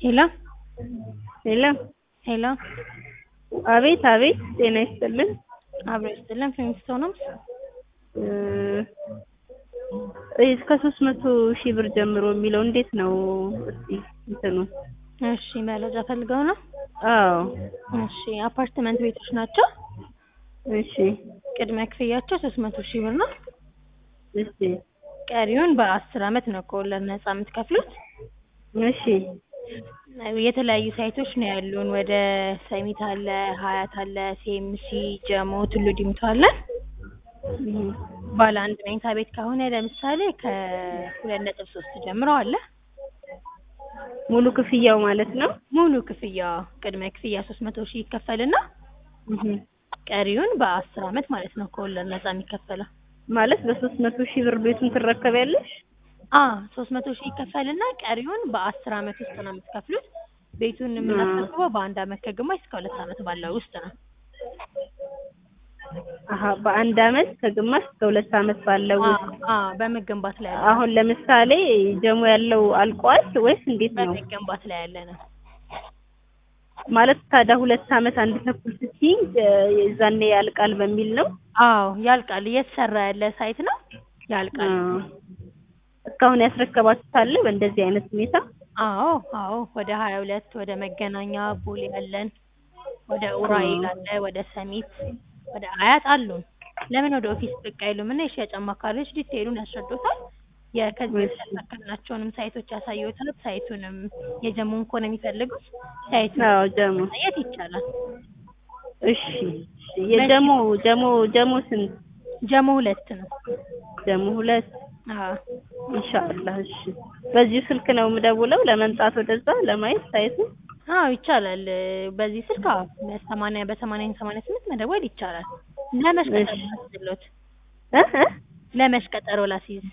ሄሎ ሄሎ ሄሎ አቤት አቤት ጤና ይስጥልን አብሮ ይስጥልን ፊልሚስቶን ነው እስከ ሶስት መቶ ሺህ ብር ጀምሮ የሚለው እንዴት ነው እስቲ እንትኑ እሺ መረጃ ፈልገው ነው አዎ እሺ አፓርትመንት ቤቶች ናቸው እሺ ቅድሚያ ክፍያቸው ሶስት መቶ ሺህ ብር ነው እሺ ቀሪውን በአስር አመት ነው ከወለድ ነጻ የምትከፍሉት እሺ የተለያዩ ሳይቶች ነው ያሉን ወደ ሰሚት አለ ሀያት አለ ሲኤምሲ ጀሞ ቱሉ ዲምቱ አለ እህ ባለ አንድ መኝታ ቤት ከሆነ ለምሳሌ ከሁለት ነጥብ ሶስት ጀምሮ አለ ሙሉ ክፍያው ማለት ነው ሙሉ ክፍያ ቅድመ ክፍያ ሶስት መቶ ሺህ ይከፈልና እህ ቀሪውን በአስር አመት ማለት ነው ከወለድ ነጻ የሚከፈለው ማለት በሶስት መቶ ሺህ ብር ቤቱን ትረከቢያለሽ አ ሶስት መቶ ሺህ ይከፈልና ቀሪውን በአስር አመት ውስጥ ነው የምትከፍሉት ቤቱን የምናስረክበው በአንድ አመት ከግማሽ እስከ ሁለት አመት ባለው ውስጥ ነው አሀ በአንድ አመት ከግማሽ እስከ ሁለት አመት ባለው አ ውስጥ አ በመገንባት ላይ ያለ አሁን ለምሳሌ ጀሞ ያለው አልቋል ወይስ እንዴት ነው በመገንባት ላይ ያለ ነው ማለት ታዲያ ሁለት አመት አንድ ተኩል ስትይኝ የዛኔ ያልቃል በሚል ነው አዎ ያልቃል እየተሰራ ያለ ሳይት ነው ያልቃል አ እስካሁን ያስረከባችሁት አለ በእንደዚህ አይነት ሁኔታ አዎ አዎ ወደ ሀያ ሁለት ወደ መገናኛ ቦሌ ያለን ወደ ኡራኤል አለ ወደ ሰሚት ወደ አያት አሉ ለምን ወደ ኦፊስ ብቅ አይሉም እና የሽያጭ አማካሪዎች ዲቴይሉን ያስረዱታል የከዚህ በፊት ያሳካናቸውንም ሳይቶች ያሳዩታል ሳይቱንም የጀሙን ከሆነ የሚፈልጉት ሳይቱን አዎ ጀሞ ማየት ይቻላል እሺ እሺ የጀሞ ጀሞ ጀሞ ስንት ጀሞ ሁለት ነው ጀሞ ሁለት አዎ ኢንሻአላህ እሺ በዚሁ ስልክ ነው የምደውለው ለመምጣት ወደዛ ለማየት ሳይቱ አዎ ይቻላል በዚህ ስልክ አዎ በሰማንያ በሰማንያ ሰማንያ ስምንት መደወል ይቻላል ለመች ቀጠሮ ላስይዝልዎት እ እ ለመች ቀጠሮ ላስይዝ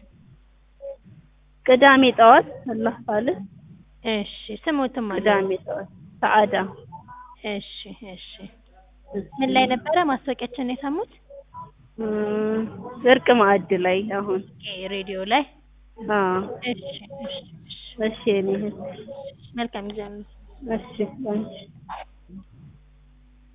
ቅዳሜ ጠዋት አላህ ካለ እሺ ስሞትም አለ ቅዳሜ ጠዋት ሰዓዳ እሺ እሺ ምን ላይ ነበረ ማስታወቂያችን የሰሙት እም እርቅ ማዕድ ላይ አሁን ኦኬ ሬዲዮ ላይ አዎ እሺ እሺ እሺ እሺ የኔ እህት መልካም ጊዜ ነው እሺ አንቺ